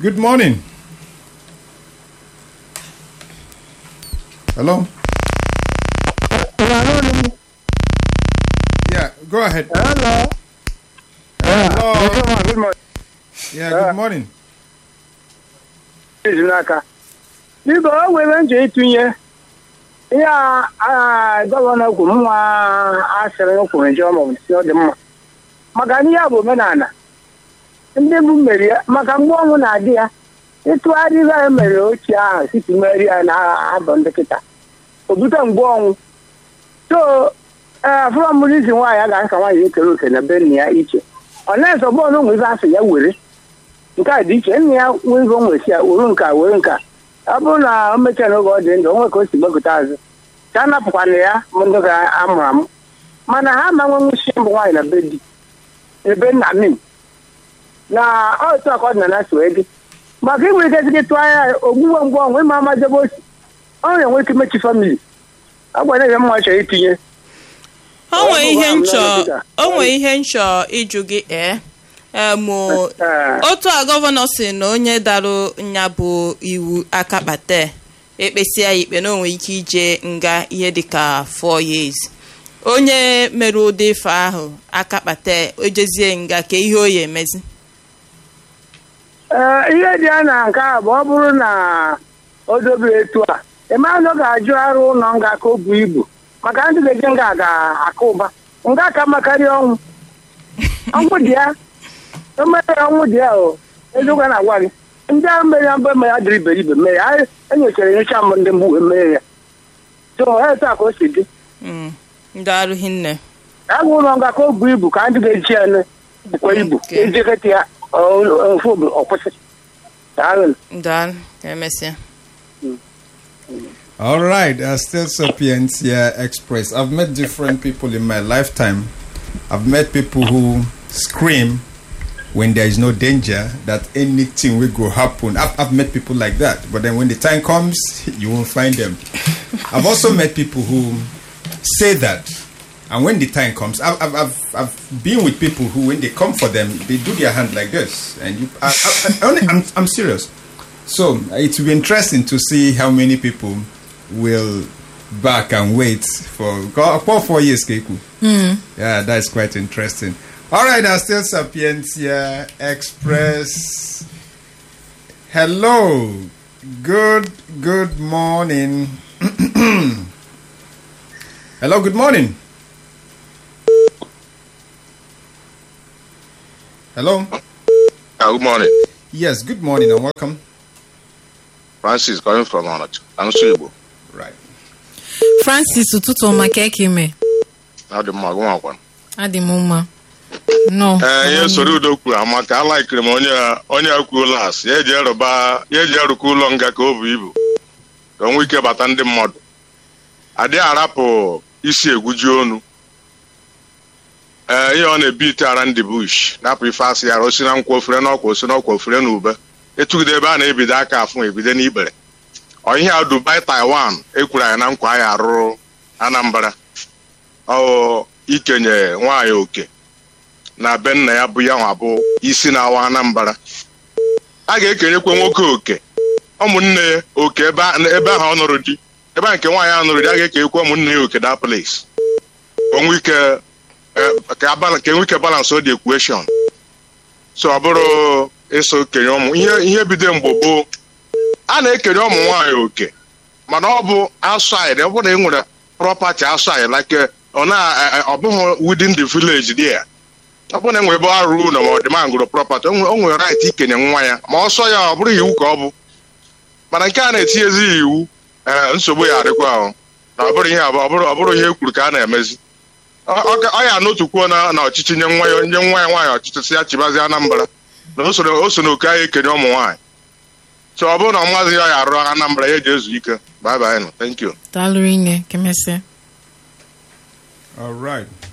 Good morning. Hello? Yeah, go ahead. Hello. Hello. Good morning. Yeah, good morning. Izu n'aka. Biko, o nwere nje ịtụnye ihe a a gọvanọ kwuru nwa asịrị m kwuru nje ọmụ si ọ dị mma maka na ihe a bụ omenala ndị bụ mmeri ya maka mgbe ọnwụ na-adị ya ịtụgharị ihe a mere ochie ahụ siti meri ya na-abụ ndị kịta o bute mgbe ọnwụ so ee fụrọ mmiri isi nwaanyị a ga-aka nwaanyị ekere oke na be nna ya iche ọ na-eso bọọlụ ụmụ ife asị ya were nke a dị iche nna ya nwee ife o nwesi ya were nke a were nke a ọ bụrụ na o mechaa n'oge ọ dị ndụ o nwere ka o si gbakọta azụ ka a napụkwana ya bụ ndị ga-amụrụ amụ mana ha ma nwe nwụchi mbụ nwaanyị na be di ebe nna min na otu a ka ọdịnala si wee dị maka inwe ike sike tụọ anya ogbugbo mgbe ọnwụ ịma amajebe osi ọ na-enwe ike mechi famili ọ gwara ebe mma chọrọ itinye o nwee ihe nchọ o nwee ihe nchọ ịjụ gị ee em otu a gọvanọ si na onye darụ nya bụ iwu aka kpate ekpesia ya ikpe na o nwere ike ije nga ihe dịka 4 years onye mere ụdị ife ahụ aka kpate ojezie nga ka ihe o ya emezi ee ihe dị ya na nke a bụ ọ bụrụ na o dobere etu a ịmanụ ga-ajụ arụ ụlọ nga ka o bu ibu maka ndị ga-eje nga ga-aka ụba nga ka makarị ọnwụ ọnwụ dị ya emere ya ọnwụ dị ya o eziokwu a na-agwa gị ndị ahụ mere ya mgbe ya dịrị iberibe mere ya enyochara enyocha mbụ ndị mbụ wee mere ya so etu a ka o si dị Mm, ndị arụghị nne agụ ụlọ nga ka o bu ibu ka ndị ga-eji ya ne bukwa ibu Okay. ejekọta ya ọ- ofu obodo ọ kwụsị daalụ ndị arụ ka emesịa All right, uh, still Sapientia Express. I've met different people in my lifetime. I've met people who scream when there is no danger that anything will go happen. I've, I've met people like that, but then when the time comes, you won't find them. I've also met people who say that, and when the time comes, I've, I've, I've, I've been with people who, when they come for them, they do their hand like this, and you, I, I, I, only- I'm, I'm serious. So it will be interesting to see how many people will back and wait for for four years, Keku. Yeah, that's quite interesting. All right, I'm still Sapientia Express. Hello, good good morning. Hello, good morning. Hello. Uh, good morning. Yes, good morning and welcome. Francis calling from Onot. Answer Igbo. Right. francis ụtụtụ ọma ka eke ime Ọ dị mma gụ nwakwa. adị m mma nọ Ee, ihe soro udo kwuru amaka alaikiri m onye onye kwuo las ya eji erụba ya eji erụkọ ụlọ nga ka o bu ibu ka o nwee ike bata ndị mmadụ adịghị arapụ isi egwuji onu ee ihe ọ na-ebi ite ara ndị bush napụ ife asị ya osi na nkwa ofere n'ọkwa osi n'ọkwa ofere na ube etugide ebe a na-ebido aka afụ ebido n'ikpere ọ ihe a dubai taiwan ekwuru anyị na nkwa anyị arụrụ anambra ọ ikenye nwaanyị oke na be nna ya bụ ya nwa bụ isi na-awa anambra a ga-ekenyekwa nwoke oke ụmụnne ya oke ebe a- ebe ahụ ọ nụrụ di ebe a nke nwaanyị ahụ nụrụ di a ga-ekenyekwa ụmụnne ya oke that place onwe ike eh, ka abala- ka enwe ike balance the equation so ọ bụrụ ịso kenye ụmụ ihe ihe bido mgbe gboo a na-ekenye ụmụ nwaanyị oke mana ọ bụ outside ọ bụrụ na ị nwere property outside like eh, ọ na eh, eh, ọ bụghị within the village there ọ bụrụ na enwe ebe ọ rụrụ ụlọ ma ọ dị ma ngụrụ property o nwere o nwere right ikenye nwa ya ma ọsọ ya ọ bụrụ iwu ka ọ bụ mana nke a na-etinyezi ya iwu ee nsogbu ya adịkwa ahụ na ọ bụrụ ihe abụọ ọ bụrụ ọ bụrụ ihe e kwuru ka a na-emezi Ọ- ọ ọ ya n'otukwuo na na ọchịchị nye nwa ya nye nwa ya nwaanyị ọchịchị si ya chibazi Anambra na o so na- o so na oke ahụ ekenye ụmụ nwaanyị so ọ bụrụ na ọ mazi ya ya arụ Anambra ya eji ezu ike bye bye nụ thank you daalụrụ ine ka emesịa All right.